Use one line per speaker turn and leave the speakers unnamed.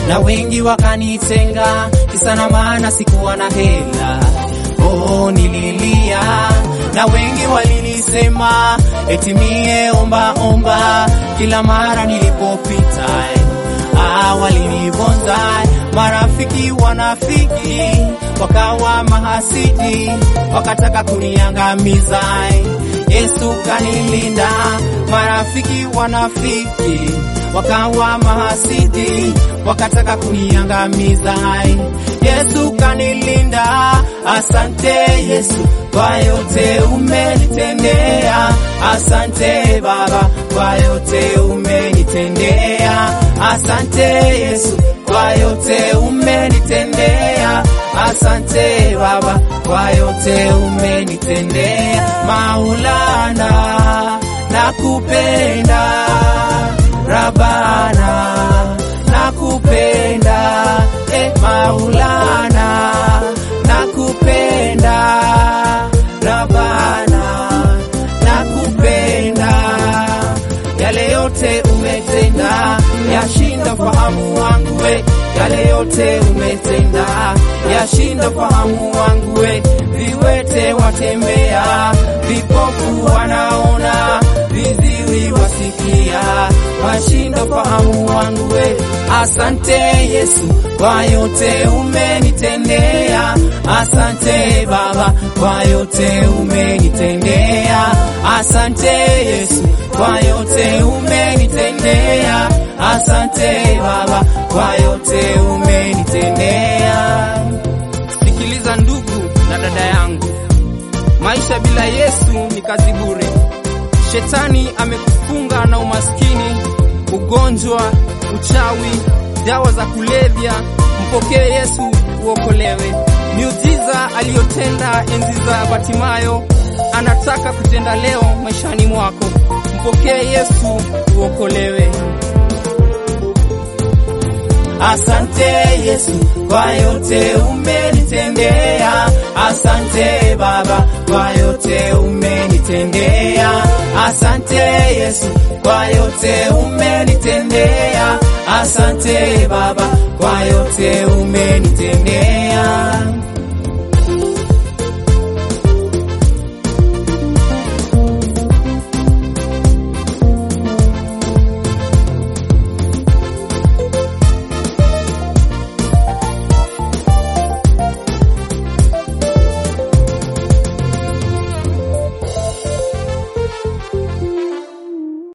na wengi wakanitenga, kisa na maana sikuwa na hela. Oh, nililia na wengi walinisema eti mie omba omba kila mara nilipopita. Ah, walinibonza marafiki wanafiki, wakawa mahasidi, wakataka kuniangamiza. Yesu kanilinda, marafiki wanafiki, wakawa mahasidi, wakataka kuniangamiza. Yesu kanilinda, asante Yesu kwa yote umenitendea, asante Baba kwa yote umenitendea, asante Yesu kwa yote umenitendea, asante Baba kwa yote umenitendea. Maulana nakupenda, Rabana nakupenda, eh, Maulana nakupenda, Rabana nakupenda, yale yote umetenda yashinda fahamu wangu we, yale yote umetenda yashinda fahamu wangu we, viwete watembea, vipofu wanaona, viziwi wasikia, washinda fahamu wangu we. Asante Yesu kwa yote umenitendea, asante Baba kwa yote umenitendea, asante Yesu kwa yote umenitendea, asante Baba kwa yote umenitendea.
Sikiliza ndugu na dada yangu, maisha bila Yesu ni kazi bure. Shetani amekufunga na umaskini, ugonjwa, uchawi, dawa za kulevya. Mpokee Yesu uokolewe. Miujiza aliyotenda enzi za Batimayo anataka kutenda leo maishani mwako. Mpokee Yesu uokolewe.
Asante Yesu kwa yote umenitendea, asante Baba kwa yote umenitendea, asante Yesu kwa yote umenitendea, asante Baba kwa yote umenitendea.